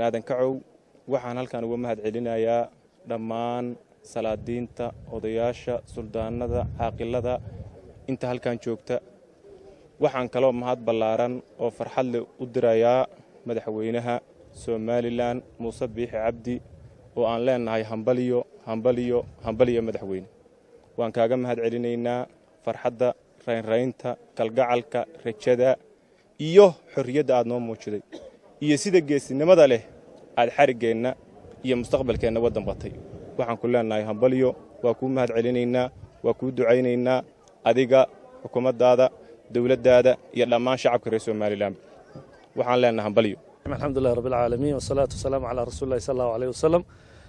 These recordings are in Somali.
aadan kacow waxaan halkan uga mahad celinayaa dhammaan salaadiinta odayaasha suldaanada caaqilada inta halkan joogta waxaan kaloo mahad ballaaran oo farxad leh u dirayaa madaxweynaha somalilan muuse biixi cabdi oo aan leennahay hambaliyo hambaliyo hambaliyo madaxweyne waan kaaga mahad celinaynaa farxadda raynraynta kalgacalka rajada iyo xorriyadda aad noo muujiday iyo sida geesinimada leh aad xariggeenna iyo mustaqbalkeenna waddan batay waxaan ku leennahay hambaliyo waa kuu mahad celinaynaa waa kuu ducaynaynaa adiga xukuumaddaada dowladdaada iyo dhammaan shacabka reer somalilan waxaan leennahay hambaliyo alxamdulilah rabbilcaalamiin wasalaatu wasalaamu calaa rasuulillahi sal allahu aleyh wasalam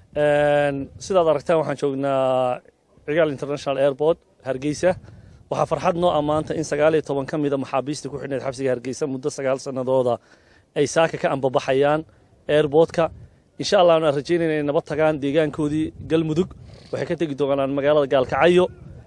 sidaad aragtaan waxaan joognaa cigaal international airport hargeysa waxaa farxad noo ammaanta in sagaal iyo toban ka mida maxaabiistii ku xidhnayd xabsiga hargeysa muddo sagaal sannadooda ay saaka ka ambabaxayaan airboortka insha allah aan rajaynayna inay nabad tagaan deegaankoodii galmudug waxay ka tegi doonaan magaalada gaalkacyo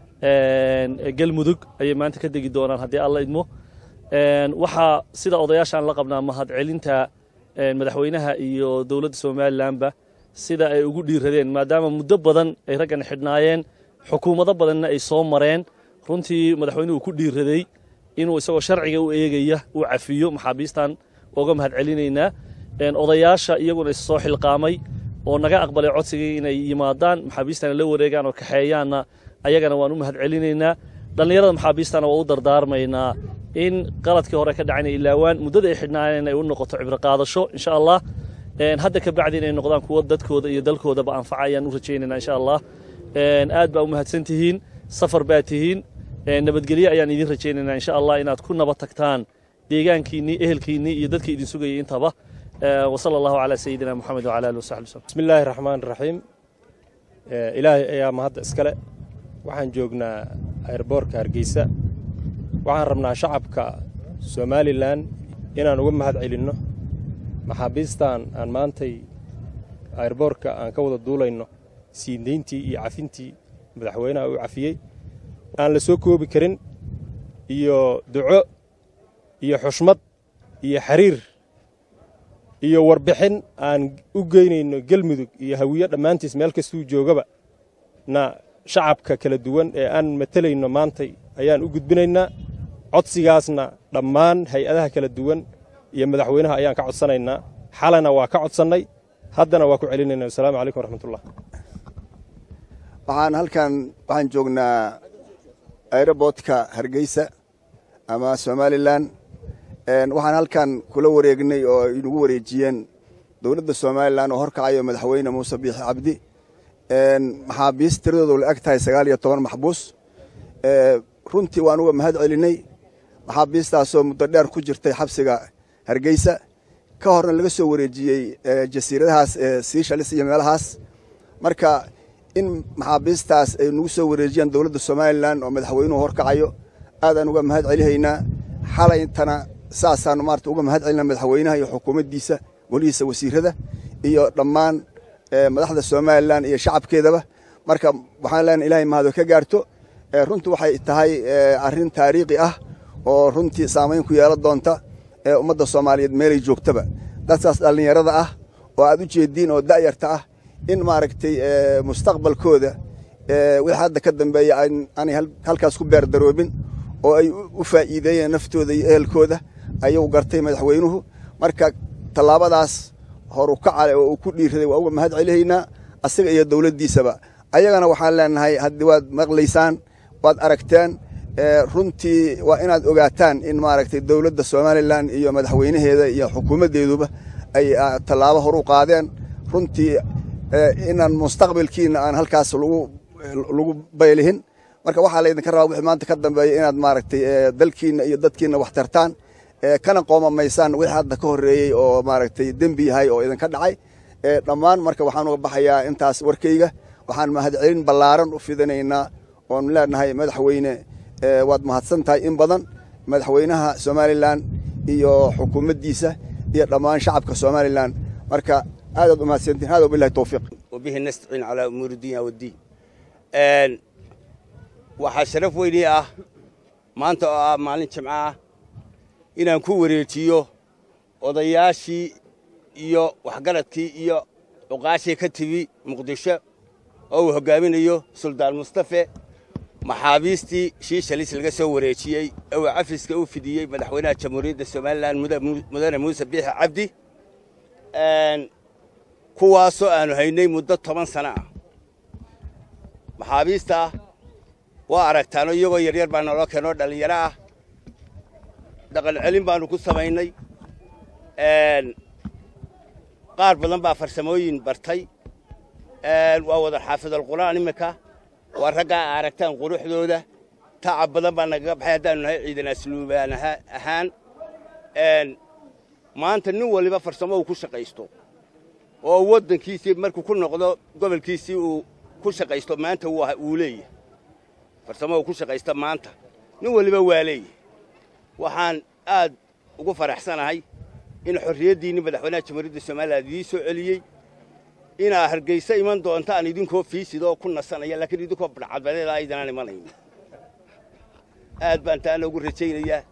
galmudug ayay maanta ka tegi doonaan haddii alla idmo waxaa sida odayaashaan la qabnaa mahadcelinta madaxweynaha iyo dowladda somalilanba sida ay ugu dhiiradeen maadaama muddo badan ay raggan xidhnaayeen xukuumado badanna ay soo mareen runtii madaxweynuhu ku dhiiraday inuu isagoo sharciga u eegaya uu cafiyo maxaabiistan uga mahad celinaynaa odayaasha iyaguna is soo xilqaamay oo naga aqbalay codsigii inay yimaadaan maxaabiistana la wareegaan oo kaxeeyaanna ayagana waan u mahad celinaynaa dhallinyarada maxaabiistana waa u dardaarmaynaa in qaladkii hore ka dhacayna ilaawaan muddada ay xidhnaayeen ay u noqoto cibro qaadasho insha allah hadda ka bacdi inay noqdaan kuwo dadkooda iyo dalkoodaba anfaca ayaan u rajaynaynaa insha allah aad baa u mahadsan tihiin safar baa tihiin nabadgelye ayaan idin rajaynaynaa insha allah inaad ku nabad tagtaan deegaankiinnii ehelkiinnii iyo dadkii idin sugayay intaba wasala allahu calaa sayidina moxamed wacala alihi wasaxbi wasallam bismi illaahi raxmaan raxiim ilaahay ayaa mahadda iskale waxaan joognaa airboorka hargeysa waxaan rabnaa shacabka somalilan inaan uga mahad celinno maxaabiistan aan maantay airboorka aan ka wada duulayno siindayntii iyo cafintii madaxweynaha uu cafiyey aan la soo koobi karin iyo duco iyo xushmad iyo xiriir iyo warbixin aan u geynayno gelmudug iyo hawiyo dhammaantiis meel kastuu joogaba na shacabka kala duwan ee aan matelayno maantay ayaan u gudbinaynaa codsigaasna dhammaan hay-adaha kala duwan iyo madaxweynaha ayaan ka codsanaynaa xalana waa ka codsannay haddana waa ku celinayna wasalaamu calaykum waraxmatullah waxaan halkan waxaan joognaa aerobotka hargeysa ama somalilan waxaan halkan kula wareegnay oo inagu wareejiyeen dowladda somalilan oo horkacayo madaxweyne muuse biixi cabdi maxaabiis tiradoodu la eg tahay sagaal iyo toban maxbuus runtii waan uga mahad celinay maxaabiistaasoo muddo dheer ku jirtay xabsiga hargeysa ka horna laga soo wareejiyey jasiiradahaas siishalis iyo meelahaas marka in maxaabiistaas ay nagu soo wareejiyaan dowladda somalilan oo madaxweynuhu horkacayo aadaan uga mahad celihaynaa xalayntana saasaanu maarata uga mahad celina madaxweynaha iyo xukuumaddiisa golihiisa wasiirada iyo dhammaan madaxda somalilan iyo shacabkeedaba marka waxaan leenahay ilahay mahado ka gaarto runtii waxay tahay arrin taariikhi ah oo runtii saamayn ku yeelan doonta ummadda soomaaliyeed meelay joogtaba dadkaas dhallinyarada ah oo aad u jeediin oo da'yarta ah in maaragtay mustaqbalkooda wixii hadda ka dambeeya aanay halkaas ku beerdaroobin oo ay u faa'iideeyeen naftooda iyo ehelkooda ayuu gartay madaxweynuhu marka tallaabadaas horu kacale oo uu ku dhiiraday waa uga mahad celihaynaa asaga iyo dowladdiisaba ayagana waxaan leenahay haddii waad maqlaysaan waad aragteen runtii waa inaad ogaataan in maaragtay dowladda somalilan iyo madaxweynaheeda iyo xukuumaddeeduba ay tallaabo horu qaadeen runtii inaan mustaqbalkiina aan halkaas lagu baylihin marka waxaa laydinka rabaa wixii maanta ka dambeeya inaad maaragtay dalkiina iyo dadkiina wax tartaan kana qoomamaysaan wixii hadda ka horreeyey oo maaragtay dembi yahay oo idinka dhacay dhammaan marka waxaan uga baxayaa intaas warkayga waxaan mahadcelin ballaaran u fidinaynaa oon leenahay madaxweyne waad mahadsan tahay in badan madaxweynaha somalilan iyo xukuumaddiisa iyo dhammaan shacabka somalilan marka aadaad u mahadsantihin hada wabilahi towfiiq وبه نستعين على أمور الدنيا والدين waxaa sharaf weynii ah maanta oo ah maalin jimco ah inaan ku wareejiyo odayaashii iyo waxgaradkii iyo cuqaashii ka timi muqdisho oo uu hoggaaminayo suldaan mustafe maxaabiistii shiishalis laga soo wareejiyey ee uu cafiska u fidiyey madaxweynaha jamhuuriyadda somalilan mudane muuse biixi cabdi kuwaasoo aanu haynay muddo toban sano ah maxaabiista waa aragtaano iyagoo yaryar baa naloo keenoo dhallinyaro ah dhaqan celin baannu ku samaynay qaar badan baa farsamooyin bartay waa wada xaafidalqur'aan iminka waa raggaa aragtaan quruxdooda tacab badan baa nagaga baxay haddaanu nahay ciidan asluubaan ahaan maanta nin waliba farsamo uu ku shaqaysto oo waddankiisii markuu ku noqdo gobolkiisii uu ku shaqaysto maanta wuu leeyahay farsamo uu ku shaqaysta maanta nin waliba waa leeyahay waxaan aad ugu faraxsanahay in xorriyaddiinni madaxweynaha jamhuuriyadda somalilan idiin soo celiyey inaa hargayso iman doontaan idinkoo fiisidoo ku nasanaya laakiin idinkoo badhcadbadeeda aydanaan imanayn aad baan taana ugu rajaynayaa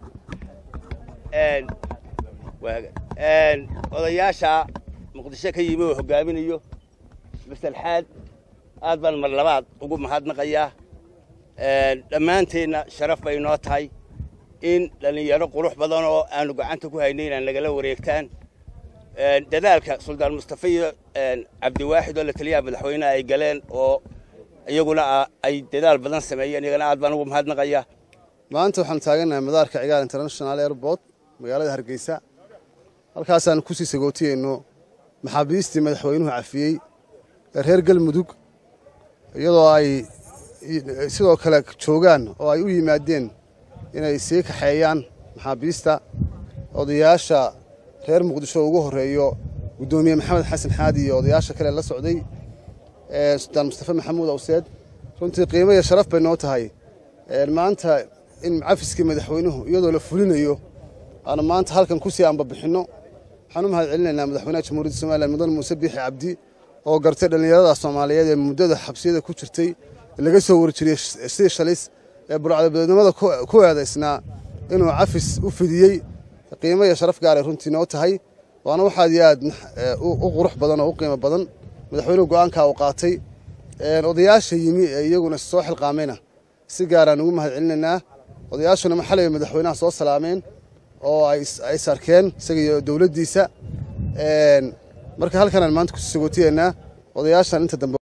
odayaasha muqdisho ka yimi oo hoggaaminayo masalxaad aad baan mar labaad ugu mahadnaqayaa dhammaanteenna sharaf bay noo tahay in dhallinyaro qurux badan oo aanu gacanta ku haynay inaan nagala wareegtaan dadaalka suldaan mustafe iyo cabdiwaaxid oo la taliyaha madaxweyneha ay galeen oo iyaguna ay dadaal badan sameeyeen iyagana aad baan ugu mahadnaqayaa maanta waxaanu taagannahay madaarka cigaal international airport magaalada hargeysa halkaasaan kusii sagootiyeyno maxaabiistii madaxweynuhu cafiyey ee reer galmudug iyadoo ay sidoo kale joogaan oo ay u yimaadeen inay sii kaxeeyaan maxaabiista odayaasha reer muqdisho ugu horreeyo guddoomiye maxamed xasan xaadi iyo odayaasha kale la socday sultaan mustafe maxamuud awseed runtii qiimo iyo sharaf bay noo tahay maanta in cafiskii madaxweynuhu iyadoo la fulinayo aanu maanta halkan kusii ambabixinno waxaan u mahad celinaynaa madaxweynaha jamhuuriyadda somalilan mudan muuse biixi cabdi oo gartay dhallinyarada soomaaliyeed ee muddada xabsiyada ku jirtay laga soo warjiriyey sii shalis ee burcadabadeednimada ku eedaysnaa inuu cafis u fidiyey qiimo iyo sharaf gaaray runtii noo tahay waana waxaad iyo aad u qurux badan oo u qiimo badan madaxweynuhu go'aankaa uu qaatay odayaasha yimi ee iyaguna soo xilqaamayna si gaaraan ugu mahad celinaynaa odayaashuna maxalay madaxweynaha soo salaameen oo ay sarkeen isaga iyo dowladdiisa marka halkanaan maanta kusii sagootiyeynaa odayaashan inta dambe